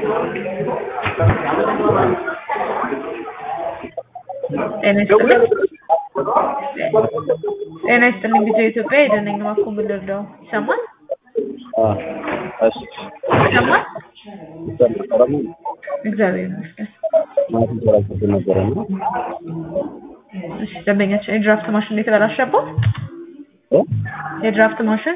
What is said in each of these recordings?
ጤና ይስጥልኝ ጤና ይስጥልኝ ቪዲዮ ኢትዮጵያ የደነኝ ማኮ ምን ልርዳው? ይሰማል እሺ ይሰማል? ይሰማል። እግዚአብሔር ይመስገን። ማለትም ተራክቶ ነበረ እና እሺ ደንበኛችን የድራፍት ማሽን ነው የተበላሸበት? የድራፍት ማሽን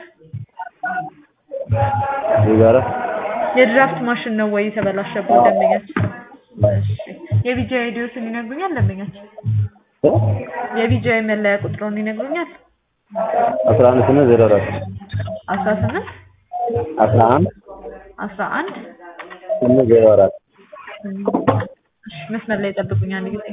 ይጋራ የድራፍት ማሽን ነው ወይ የተበላሸበት ደንበኛችን? እሺ የቪጂ አይዲዎትን ይነግሩኛል ደንበኛችን? የቪጂአይ መለያ ቁጥሩን ይነግሩኛል? አስራ አንድ ስምንት ዜሮ አራት አስራ ስምንት አስራ አንድ አስራ አንድ ስምንት ዜሮ አራት እሺ መስመር ላይ ጠብቁኝ አንድ ጊዜ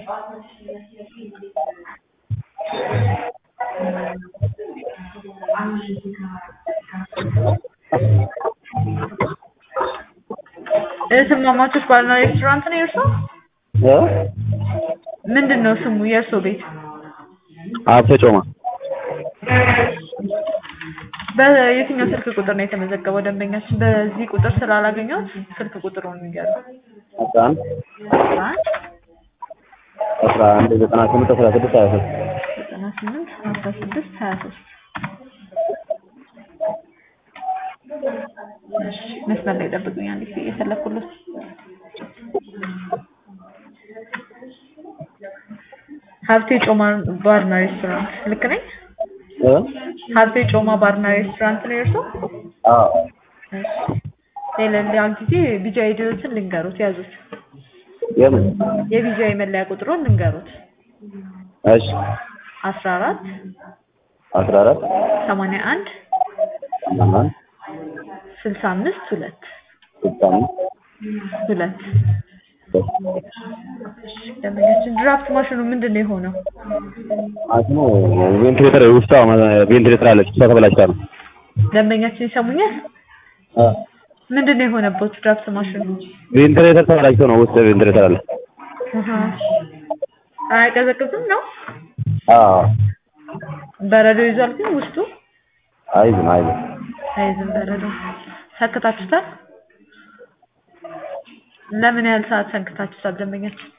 እህትማማቾች ባርና ሬስቶራንት ነው የእርሶ? ምንድን ነው ስሙ የእርሶ ቤት? ሀብተ ጮማ በየትኛው ስልክ ቁጥር ነው የተመዘገበው ደንበኛችን? በዚህ ቁጥር ስላላገኘሁት ስልክ ቁጥሩን ንገሩኝ። አስራ አንድ አስራ አንድ አስራ አንድ ዘጠና ስምንት አስራ ስድስት ሀያ ሶስት ዘጠና ስምንት አስራ ስድስት ሀያ ሶስት እሺ መስመር ላይ ጠብቁኝ አንድ ጊዜ እየፈለኩለት ሀብቴ ጮማ ባርና ሬስቶራንት ልክ ነኝ? ሀብቴ ጮማ ባርና ሬስቶራንት ነው የእርሶ? አዎ እሺ ሌላ ጊዜ ቢጃ አይዲዎችን ልንገሩት ያዙት። የምን የቢጃይ መለያ ቁጥሩን ልንገሩት። እሺ አስራ አራት አስራ አራት ሰማንያ አንድ ሰማንያ አንድ ስልሳ አምስት ሁለት ስልሳ አምስት ሁለት ደንበኛችን ድራፍት ማሽኑ ምንድን ነው የሆነው? ማሽኑ ቬንትሌተር ውስጧ ቬንትሌተር አለች እሷ ተበላሽታ ነው። ደንበኛችን ይሰሙኛል? ምንድን ነው የሆነበት ድራፍት ማሽኑ? ቬንትሌተር ተበላሽቶ ነው ውስጥ ቬንትሌተር አለ። አሃ። አያቀዘቅዝም ነው? አዎ በረዶ ይዟል ግን ውስጡ አይዝም አይዝም አይዝም በረዶ። ሰክታችሁታል? ለምን ያህል ሰዓት ሰንክታችሁታል ደንበኛችን?